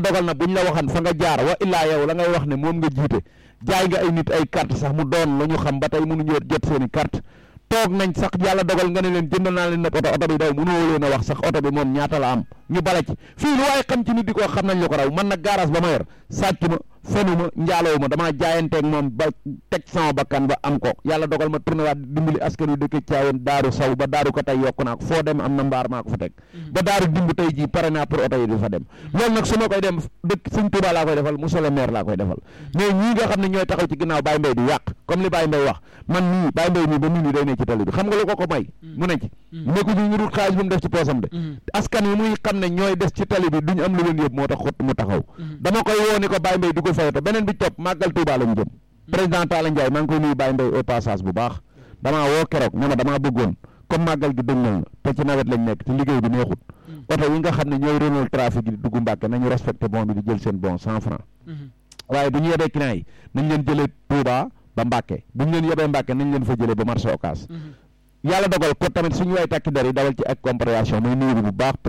dogal na buñ la waxan fa nga jaar wa illaa yow la ngay wax ne moom nga jiite jaay nga ay nit ay carte sax mu doon la ñu xam ba tey mënuñu jot seen i carte toog nañ sax yàlla dogal nga ne leen jënd naa leen nag oto oto bi daw mënoo leen a wax sax oto bi moom ñaata la am ñu bala ci fii lu waaye xam ci nit di ko xam nañ la ko raw man nag garage ba ma yor sàcc ma fenu ma njaaloo ma damaa jaayanteeg moom ba teg sama bakkan ba am ko yàlla dogal ma tourné waat dimbali askan wi dëkk caawen daaru saw ba daaru ko tey yokku naa ko foo dem am na mbaar maa ko fa teg ba daaru dimb tey jii pare naa pour oto yi di fa dem loolu nag su ma koy dem dëkk sëñ Tuubaa laa koy defal monsieur le maire laa koy defal mais ñii nga xam ne ñooy taxaw ci ginnaaw Baye Mbaye di yàq comme li Baye Mbaye wax man nii Baye Mbaye nii ba nit ñi day ne ci tali bi xam nga lu ko ko may mu ne ci nekku ñu ñu dul xaalis bu mu def ci poosam de askan wi muy xam ne ñooy des ci tali bi duñu am lu leen yëpp moo tax xott mu taxaw dama koy woo ni ko Baye Mbaye dugal fayoto beneen bi topp màggal Touba lañu jëm président Talla Ndiaye maa ngi koy nuyu Baye Mbaye au passage bu baax damaa woo keroog ne ma damaa bëggoon comme màggal gi dëgmal na te ci nawet lañ nekk te liggéey bi neexut oto yi nga xam ne ñooy Renault trafic yi di dugg Mbàkke nañu respecté bon bi di jël seen bon cent franc waaye du ñu yebee client yi nañ leen jëlee Touba ba Mbàkke bu ñu leen yebee Mbàkke nañ leen fa jëlee ba marché Ocass yàlla dogal ko tamit suñu way takki der yi dawal ci ak compréhension muy nuyu bu baax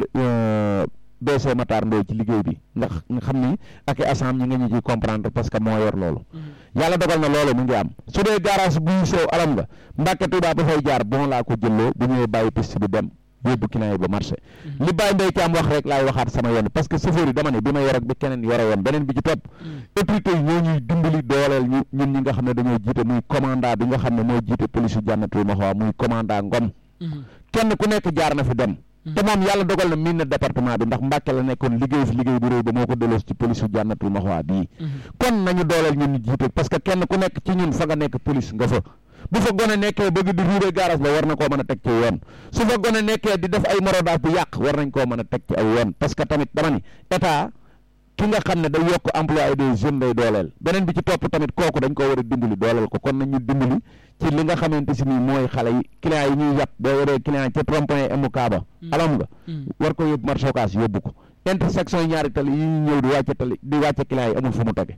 BC Matar Ndoye ci liggéey bi ndax nga xam ni ak i asam ñi nga ñu ciy comprendre parce que moo yor loolu yàlla dogal na loolu mu ngi am su dee garage buy sew alam nga Mbàkke Touba ba fay jaar bon laa ko jëlloo bu ñëwee bàyyi piste bi dem yóbbu client yi ba marché li Baye Mbaye Thiam wax rek laay waxaat sama yoon parce que chauffeur yi dama ne bi ma yor ak bi keneen yore woon beneen bi ci topp autorité yi ñoo ñuy dimbali dooleel ñu ñun ñi nga xam ne dañoo jiite muy commandant bi nga xam ne moo jiite police yu jànnatul ma xawa muy commandant Ngom kenn ku nekk jaar na fi dem te moom yàlla dogal na miin na département bi ndax Mbàkke la nekkoon liggéey fi liggéey bu réy ba moo ko delloosi ci police yu jànnatul ma xawa bii kon nañu dooleel ñun ñu jiite parce que kenn ku nekk ci ñun fa nga nekk police nga fa bu fa gone nekkee bëgg di ruubee garage ba war na koo mën a teg ci yoon su fa gone nekkee di def ay morodaas di yàq war nañ koo mën a teg ci aw yoon parce que tamit dama ni état ki nga xam ne day yokk emploi des jeunes day dooleel beneen bi ci topp tamit kooku dañ ko war a dimbali dooleel ko kon nañu dimbali ci li nga xamante si nii mooy xale yi client yi ñuy yàpp boo yoree client ca rond-point MK ba alam nga war ko yóbbu marché Ocass yóbbu ko intersection yi ñaari tali yi ñu ñëw di wàcce tali di wàcce client yi amul fu mu tege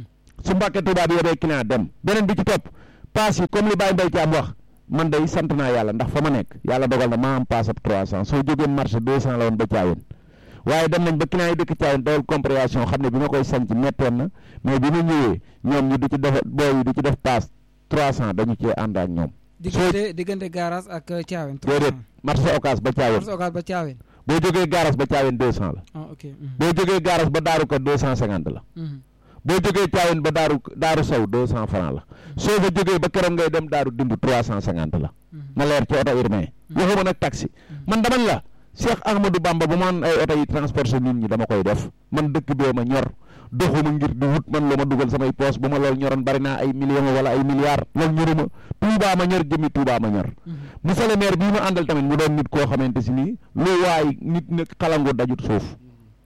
su Mbàkke Tuubaa bi yobee client dem beneen bi ci topp paas yi comme li Baye Mbaye Thiam wax man day sant naa yàlla ndax fa ma nekk yàlla dogal na maa am paas ab 300 soo jógee marché 200 la woon ba Thiawén waaye dem nañ ba client yi dëkk Thiawén dawal compréhension xam ne bi ma koy sanc mettoon na mais bi ma ñëwee ñoom ñu du ci def booy yi du ci def paas 300 dañu cee ànd ak ñoom. diggante diggante garage ak Thiawén. déedéet marché Ocass ba Thiawén marché Ocass ba Thiawén. boo jógee garage ba Thiawén 200 la. ah ok. boo jógee garage ba Daaru Ka 250 la. boo jógee Thiawén ba daaru daaru saw deux cent franc la soo fa jógee ba keroog ngay dem daaru dimb trois cent cinquante la na leer ci oto urbain waxuma nag taxi man dama la Cheikh Ahmadou Bamba bu man ay oto yi transporté nit ñi dama koy def man dëkk bee ma ñor doxuma ngir di wut man lu ma dugal samay poos bu ma loolu ñoroon bari naa ay millions wala ay milliards loolu ñoruma Touba ma ñor jëmi Touba ma ñor monsieur le maire bii ma àndal tamit mu doon nit koo xamante si nii lu waay nit nag xalangu dajut suuf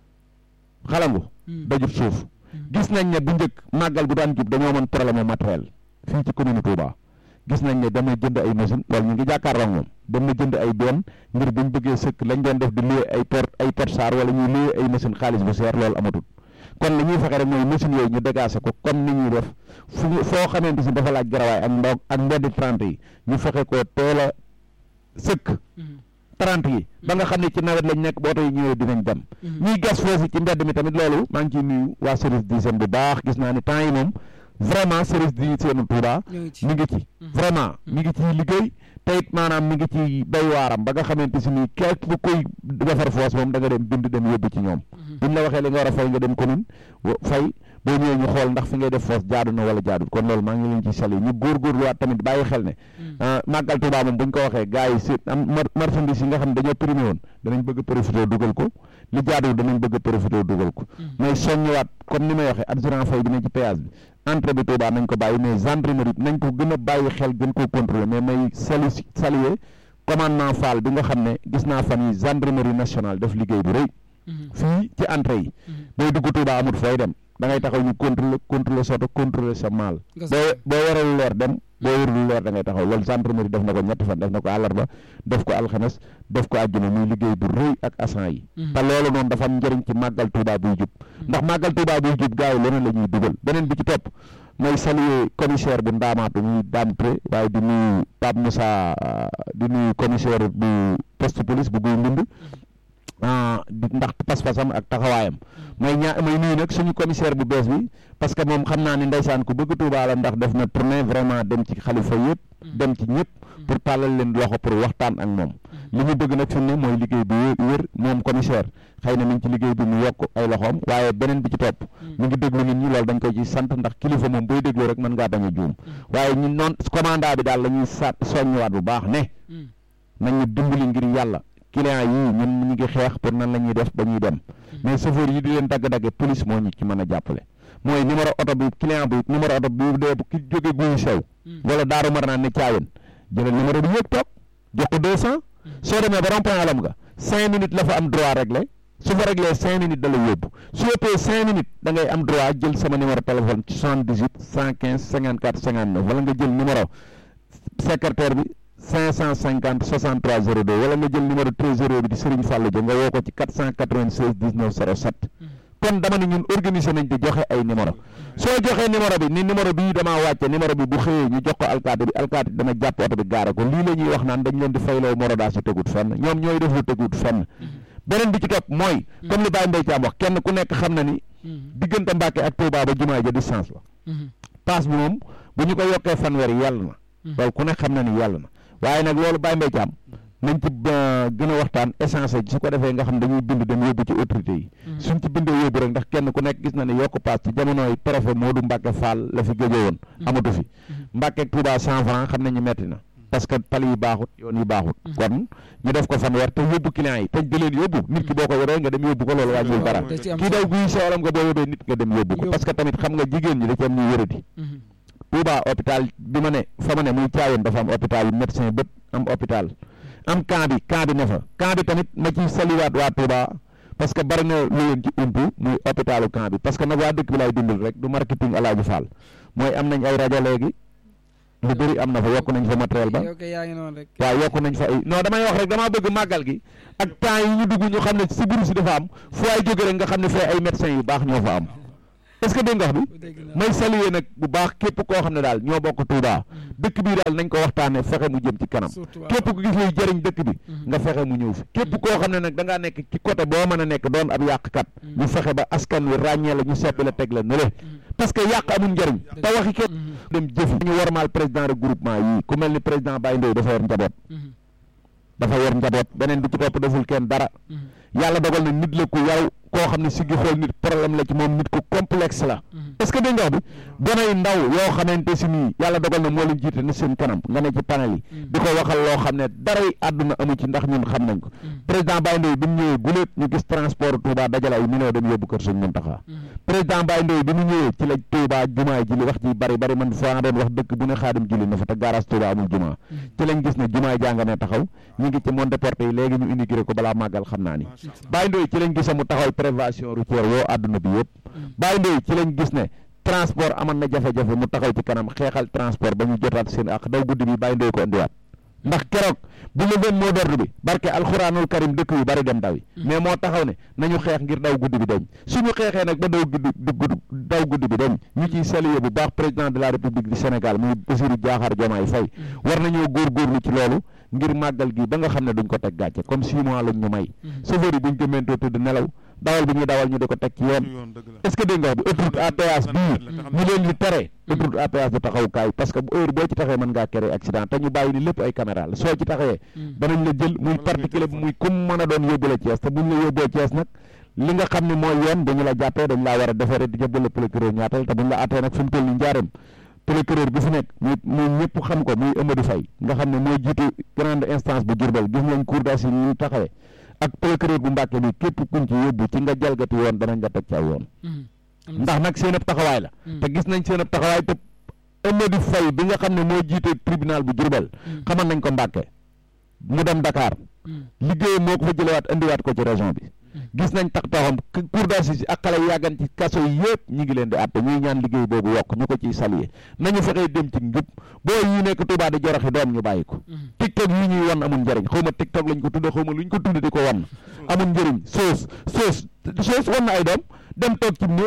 xalangu dajut suuf gis nañ ne bu njëkk màggal bu daan jub dañoo mën problème matériel fii ci commune Touba gis nañ ne dama jënd ay machine loolu ñu ngi jàkkaarloo moom dama jënd ay benn ngir buñ bëggee sëkk lañ doon def di loué ay port ay portsar wala ñuy loué ay machine xaalis bu seer loolu amatul kon li ñuy fexe rek mooy machine yooyu ñu dégagé ko comme ni ñuy def fu foo xamante si dafa laaj garawaay ak ndox ak mbeddi trente yi ñu fexe ko teel a sëkk trente yi ba nga xam ne ci nawet lañ nekk booto yi ñëwee dinañ dem ñuy gas foofu ci mbedd mi tamit loolu maa ngi ciy nuyu waa service d'hygiène bu baax gis naa ni temps yi moom vraiment service d'hygiène Touba mi ngi ci vraiment mi ngi ci liggéey te it maanaam mi ngi ci bay waaram ba nga xamante si nii képp bu koy defar foos moom da nga dem bind dem yóbbu ci ñoom buñ la waxee li nga war a fay nga dem commune fay boo ñëwee ñu xool ndax fi ngay def foos jaadu na wala jaadul kon loolu maa ngi leen ci sali ñu góorgóorluwaat tamit bàyyi xel ne màggal Touba moom buñ ko waxee gars yi si am marchandise yi nga xam ne dañoo primé woon danañ bëgg a profité dugal ko li jaadul danañ bëgg a profité dugal ko mais soññiwaat comme ni may waxee adjurant fay bi ne ci péage bi entrée bi Touba nañ ko bàyyi mais gendarmerie nañ ko gën a bàyyi xel gën koo contrôler mais may sali saluer commandement Fall bi nga xam ne gis naa fan yi gendarmerie nationale def liggéey bu rëy fii ci entrée yi booy dugg Touba amut fooy dem da ngay taxaw ñu contrôler contrôler soto contrôler sa maal boo boo waree leer dem boo warul leer da ngay taxaw loolu gendarmerie def na ko ñetti fan def na ko àllarba def ko alxames def ko àjjuma muy liggéey bu rëy ak agent yi te loolu noonu dafa am njëriñ ci màggal Touba buy jub ndax màggal Touba buy jub gars yi leneen la ñuy dugal beneen bi ci topp mooy saluer commissaire bu ndaamaatu muy Dame Touré waaye di nuyu Pape Moussa di nuyu commissaire bu poste police bu guy mbind di ndax pas-pasam ak taxawaayam mooy ñaa mooy nuyu nag suñu commissaire bu bees bi parce que moom xam naa ni ndeysaan ku bëgg Touba la ndax def na tournée vraiment dem ci xalifa yëpp dem ci ñëpp pour tàllal leen loxo pour waxtaan ak moom li ñu bëgg nag fi mu ne mooy liggéey bi wér moom commissaire xëy na mi ngi ci liggéey bi mu yokk ay loxoom waaye beneen bi ci topp mu ngi déglu nit ñi loolu dañ koy ci sant ndax kilifa moom booy déglu rek mën ngaa bañ a juum waaye ñun noon commandant bi daal la ñuy sa soññiwaat bu baax ne nañ ñu dimbali ngir yàlla client yii ñun ñu ngi xeex pour nan la ñuy def ba ñuy dem mais chauffeur yi di leen dagg-dagge police moo ñu ci mën a jàppale mooy numéro oto bi client bi numéro oto bi dee bu ki jóge guy sew wala daaru mar naan ne caawen jëlal numéro bi yëpp toog jox ko deux cent soo demee ba rond-point alam nga cinq minutes la fa am droit réglé su fa réglé cinq minutes da la yóbbu su ëppee cinq minutes da ngay am droit jël sama numéro téléphone ci soixante dix huit cent quinze cinquante quatre cinquante neuf wala nga jël numéro secrétaire bi cinq cent cinquante soixante trois zéro deux wala nga jël numéro trésorier bi di Serigne Fallou Dia nga woo ko ci quatre cent quatre vingt seize dix neuf zéro sept kon dama ne ñun organiser nañ di joxe ay numéro soo joxee numéro bi ni numéro bii damaa wàcce numéro bi bu xëyee ñu jox ko alkaati bi alkaati dana jàpp oto bi gaare ko lii la ñuy wax naan dañ leen di fayloo morodaa si tegut fenn ñoom ñooy def lu tegut fenn beneen bi ci topp mooy comme li Baye Mbaye Thiam wax kenn ku nekk xam na ni diggante Mbàkke ak Touba ba jumaa ja distance la paas bi moom bu ñu ko yokkee fanweer yàlla na loolu ku nekk xam na ni yàlla na waaye nag loolu Baye Mbaye Thiam nañ ci gën a waxtaan essence su ko defee nga xam dañuy bind dem yóbbu ci autorité yi suñ ci bindee yóbbu rek ndax kenn ku nekk gis na ne yokk paas ci jamonoy préfet Modou Mbacke Fall la fi géejoo woon amatu fi Mbacke ak Touba cent franc xam nañu metti na parce que tali yi baaxut yoon yi baaxut kon ñu def ko fanweer te yóbbu client yi te di leen yóbbu nit ki boo ko yoree nga dem yóbbu ko loolu wàññiwul dara kii daw guy sewalam nga boo yóbbee nit nga dem yóbbu ko parce que tamit xam nga jigéen ñi da ci am ñuy wéradi Touba hôpital bi ma ne fa ma ne muy caayoon dafa am hôpital médecin bët am hôpital am camp bi camp bi ne fa camp bi tamit ma ci saliwaat waa Touba parce que bari na lu leen ci umpu muy hôpitalu camp bi parce que nag waa dëkk bi lay dimbal rek du marketing Alaaji Fall mooy am nañ ay rajo léegi lu bëri am na fa yokk nañ fa matériel ba waaw yokk nañ fa ay non damay wax rek damaa bëgg màggal gi ak temps yi ñu dugg ñu xam ne si biir si dafa am fu ay jóge rek nga xam ne fee ay médecins yu baax ñoo fa am est-ce que dégg nga wax bi may saluer nag bu baax képp koo xam ne daal ñoo bokk Touba dëkk bi daal nañ ko waxtaanee fexe mu jëm ci kanam képp ku gis luy jëriñ dëkk bi nga fexe mu ñëw fi képp koo xam ne nag da ngaa nekk ci côté boo mën a nekk doon ab yàqkat ñu fexe ba askan wi ràññee la ñu seppi la teg la nële parce que yàq amul njëriñ te waxi képp dem jëfi ñu warmaal président regroupement yi ku mel ni président Baye Ndoye dafa yor njaboot dafa yor njaboot beneen bi ci topp deful kenn dara yàlla dogal na nit la ku yaw koo xam ne si gi xool nit problème la ci moom nit ku complexe la est-ce que dégg nga wax bi donay ndaw yoo xamante si nii yàlla dogal na moo leen jiite na seen kanam nga ne ci panel yi di ko waxal loo xam ne daray àdduna amu ci ndax ñun xam nañ ko président Baye Ndoye bi mu ñëwee guléet ñu gis transport Touba dajale ay millions dem yóbbu kër Sëñ Muntaxa président Baye Ndoye bi mu ñëwee ci la Touba jumaa ji li wax ji bari bari man faa doon wax dëkk bu ne xaadim julli na fa te garage Touba amul jumaa ci lañ gis ne jumaa jàng ne taxaw ñu ngi ci monde porté yi léegi ñu indigré ko balaa màggal xam naa ni Baye Ndoye ci lañ gis mu taxaw prévention routière woo àdduna bi yëpp Baye Ndoye ci lañ gis ne transport amoon na jafe-jafe mu taxaw ci kanam xeexal transport ba ñu jotaat seen ak daw guddi bi Baye Ndoye ko indiwaat ndax keroog bu ñu leen moo d'ordre bi barke alxuraanul karim dëkk yu bari dem daw yi mais moo taxaw ne nañu xeex ngir daw guddi bi dañ suñu xeexee nag ba daw guddi daw guddi bi dañ ñu ciy saluer bu baax président de la république du Sénégal muy Bassirou Diakhar Diomaye Faye war nañoo góorgóorlu ci loolu ngir màggal gi ba nga xam ne duñ ko teg gàcce comme six mois lañ ñu may chauffeur yi buñ ko mentoo tëdd nelaw dawal bi ñuy dawal ñu di ko teg ci yoon est-ce que dégg nga wax bi autoroute à péage bii ñu leen di tere autoroute à péage du taxawukaay parce que bu heure boo ci taxee mën ngaa créer accident te ñu bàyyi ni lépp ay caméra la soo ci taxee danañ la jël muy particulier bi muy comme mën a doon yóbbu la Thiès te buñ la yóbboo Thiès nag li nga xam ne mooy yoon dañu la jàppee dañ laa war a defeere di jëbbal la procureur ñaatal te buñ la attee nag fi mu toll ni njaareem procureur bi fi nekk muy muy ñëpp xam ko muy Amadou Faye nga xam ne mooy jiitu grande instance bu Diourbel gis nañ cour d'assises ñu taxawee ak procureur bu Mbàkke bi képp kuñ ci yóbbu ci nga jalgati yoon danañ la teg ci ay yoon ndax nag seen ab taxawaay la te gis nañ seen ab taxawaay te Amadou Faye bi nga xam ne moo jiite tribunal bu Diourbel xamal nañ ko Mbàkke mu dem Dakar liggéeyam moo ko fa jëlewaat indiwaat ko ci région bi gis nañ tax taxam cour d'assises ak xale yi yàggan ci kaso yi yëpp ñi ngi leen di àtte ñuy ñaan liggéey boobu yokk ñu ko ciy saluer nañu fexee dem ci njub boo yi nekk Touba di joroxi doom ñu bàyyi ko tiktok yi ñuy wan amul njëriñ xaw ma tiktok lañ ko tudde xaw ma luñ ko tudde di ko wan amul njëriñ soos soos soos wan na ay doom dem toog ci néeg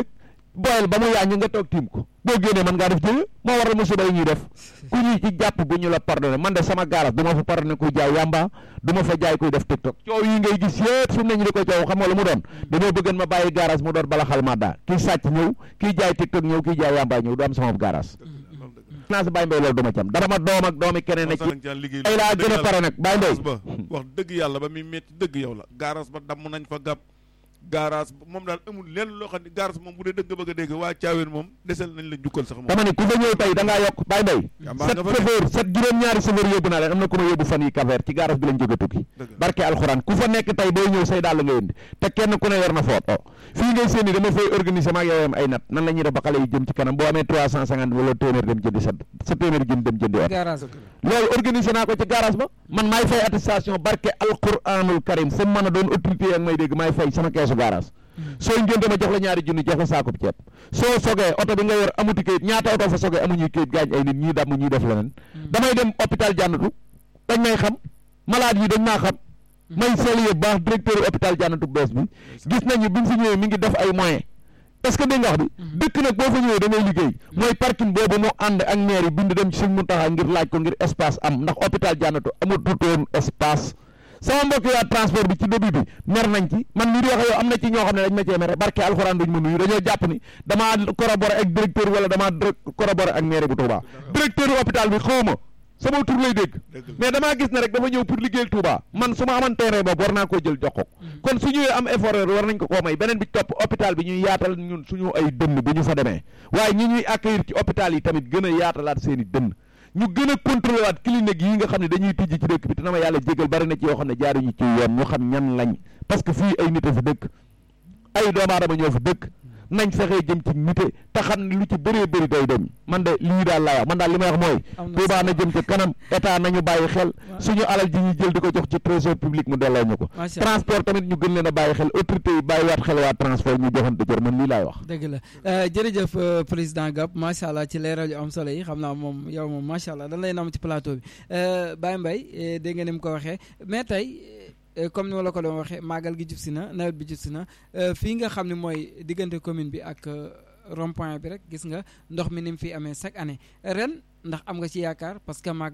boyal ba mu yaañu nga toog tiim ko boo génnee man ngaa def jëye moo waral musiba yi ñuy def ku ñuy ci jàpp bu ñu la pardonné man de sama garas du ma fa pardonné kuy jaay yamba du ma fa jaay kuy def tiktok coow yi ngay gis yëpp fi mu ne ñu di ko coow xam nga lu mu doon dañoo bëggan ma bàyyi garas mu doon bala xal ma daa kii sàcc ñëw kii jaay tiktok ñëw kii jaay yamba ñëw du am sama garas naa si Baye Mbaye loolu du ma ci am dara ma doom ak doomi keneen ne ci ay laa gën a pare nag Baye Mbaye ba wax dëgg yàlla ba muy metti dëgg yow la gaaraas ba damm nañ fa gàpp gaaraas moom daal amul lenn loo xam ne gaaraas moom bu dee dëgg bëgg a dégg waa caaween moom desel nañ la jukkal sax moom dama ne ku fa ñëw tey da ngaa yokk Baye Mbaye Yamba set nga fa de. chauffeur set juróom-ñaari chauffeur yóbbu naa leen am na ku ma yóbbu fan yi kaver ci garas bi lañ jóge tukki Dëgg. barke alxuraan ku fa nekk tey booy ñëw say daal la nga indi te kenn ku ne yor na foot fii ngay séeni dama fay organiser maag yow am ay nat nan la ñuy def ba xale yi jëm ci kanam boo amee trois cent cinquante wala téeméer dem jëndi sa sa téeméer jën dem jëndi oto garage loolu organiser naa ko ci garage ba man maay fay attestation barke alquranul karim fu mu mën a doon autorité yak may dégg maay fay sama keesu garage soo ngénte ma jox la ñaari junni jox la saakub ceeb soo sogee oto bi nga yor amuti kayit ñaata oto fa sogee amuñuy kayit gaañ ay nit ñii damm ñii def leneen damay dem hôpital jànnatu dañ may xam malade yi dañ maa xam may saluer baax directeur hôpital jànnatu bees bi gis nañu bi mu fi ñëwee mi ngi def ay moyens est-ce que dégg nga wax bi dëkk nag boo fa ñëwee da ngay liggéey mooy parking boobu mu ànd ak maire yi bind dem ci sëñ Muntaxa ngir laaj ko ngir espace am ndax hôpital jànnatu amatutoon espace sama mbokk waa transport bi ci début bi mer nañ ci man mii di wax yow am na ci ñoo xam ne dañ ma cee mere barke alxuraan duñ ma nuyu dañoo jàpp ni damaa collaborer ak directeur wala damaa collaborer ak maire bu Touba directeur hôpital bi xaw ma sama tur lay dégg Dëgg la. mais damaa gis ne rek dafa ñëw pour liggéeyal Touba man su ma amoon terrain boobu war naa koo jël jox ko kon su ñëwee am effort yooyu war nañ ko koo may beneen bi ci topp hôpital bi ñuy yaatal ñun suñu ay dënn bu ñu fa demee waaye ñi ñuy accueillir ci hôpital yi tamit gën a yaatalaat seen i dënn ñu gën a contrôlé waat clinique yi nga xam ne dañuy tijji ci dëkk bi te na ma yàlla jégal bari na ci yoo xam ne jaaruñu ci yoon ñu xam ñan lañ parce que fii ay nit a fi dëkk ay doomu aadama ñoo fi dëkk nañ fexee jëm ci nite te xam ne lu ci bëree bëri day dem man de lii daal laa wax man daal li may wax mooy Am na Touba na solo. jëm ci kanam état nañu bàyyi xel suñu alal ji ñu jël di ko jox ci trésor public mu delloo ñu ko Macha Allah. transport tamit ñu gën leen a bàyyi xel autorité yi bàyyi waat xel waa transport ñu joxante cër man lii laay wax dëgg la Euh, jërëjëf euh, président Gab macha allah ci leeral yu am solo yi xam naa moom yow moom macha allah dañ lay nam ci plateau bi Euh, Baye Mbaye eh, dégg nga ni mu ko waxee mais tey eh, comme ni ma la ko doon waxee màggal gi jub si na nawet bi jub si na euh, fii nga xam ne mooy diggante commune bi ak euh, rond point bi rek gis nga ndox mi ni mu fi amee chaque année ren ndax am nga ci yaakaar parce que màggal